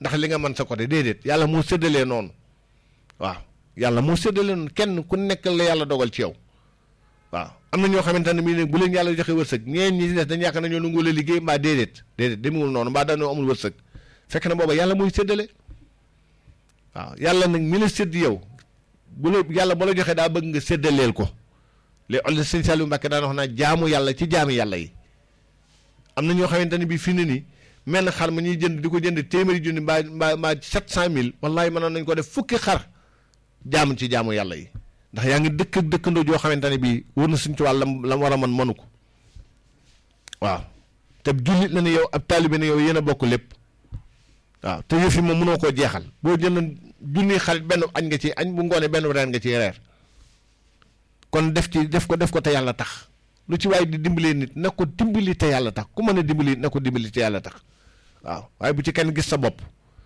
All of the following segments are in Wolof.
ndax li nga mën sa côté déedéet yàlla moo séddalee noonu waaw yàlla moo séddalee noonu kenn ku nekk la yàlla dogal ci yow waaw am na ñoo xamante ne bii nag bu leen yàlla joxe wërsëg ñeen ñi des dañ yaakaar na ñoo nangu la liggéey mbaa déedéet déedéet demewul noonu mbaa dañoo amul wërsëg fekk na booba yàlla muy séddale waaw yàlla nag mi la sédd yow bu la yàlla ba la joxee daa bëgg nga séddaleel ko léegi ol sëñ Saliou Mbacke daan wax naa jaamu yàlla ci jaami yàlla yi am na ñoo xamante ne bii fi ne nii mel na xar ma ñuy jënd di ko jënd téeméeri junni mbaa mbaa mbaa sept cent mille wallahi mënoon nañ ko def fukki xar jaamu ci jaamu yàlla yi ndax yaa ngi dëkk ak dëkkandoo joo xamante ne bii wër na suñ ci wàll lam la war a mën mënu ko waaw te jullit la ne yow ab taalibe ne yow yéen a bokk lépp waaw te yëf yi moom mënoo koo jeexal boo jënd junni xarit benn añ nga ci añ bu ngoonee benn reer nga ci reer kon def ci def ko def ko te yàlla tax lu ci waaye di dimbalee nit na ko dimbali te yàlla tax ku mën a dimbali na ko dimbali te yàlla tax waaw waaye bu ci kenn gis sa bopp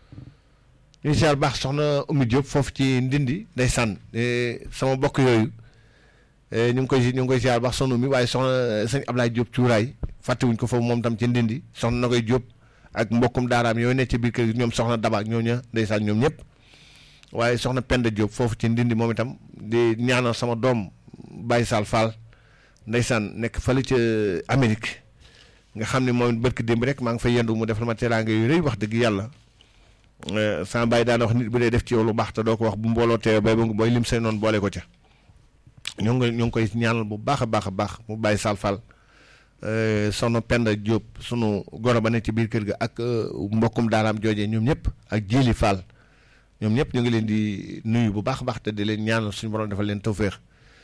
ñu siyaar baax soxna Oumy Diop foofu ci ndindi day sànn sama bokk yooyu ñu ngi koy ñu ngi koy siyaar baax soxna Oumy waaye soxna sëñ Ablaye Diop cuuraay fàttewuñ ko foofu moom tam ci ndindi soxna na koy Diop ak mbokkum daaraam yooyu nekk ci biir kër ñoom soxna Daba ak ñooñu ndeysaan ñoom ñëpp waaye soxna Penda Diop foofu ci ndindi moom itam di ñaanal sama doom Baye Sall Fall ndeysaan nekk fële ca Amérique nga xam ne moom barki démb rek maa ngi fay yendu mu defal ma teraanga yu rëy wax dëgg yàlla sama bàyyi daan wax nit bu dee def ci yow lu baax te doo ko wax bu mbooloo teew bay ba booy lim say noonu boole ko ca ñoo ngi ñoo ngi koy ñaanal bu baax a baax a baax mu Baye Sall Fall soxna Penda Diop sunu goro ba nekk ci biir kër ga ak mbokkum daaraam joojee ñoom ñëpp ak Jili Fall ñoom ñëpp ñu ngi leen di nuyu bu baax a baax te di leen ñaanal suñu borom defal leen tawféex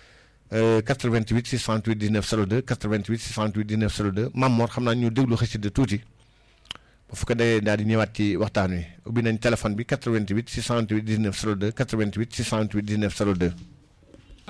88 628 19 02 88 628 19 02 Mam Mor xam naa ñu déglu xasida tuuti bu fekkee day daal di ñëwaat ci waxtaan wi ubbi nañ téléphone bi 88 628 19 02 88 628 19 02.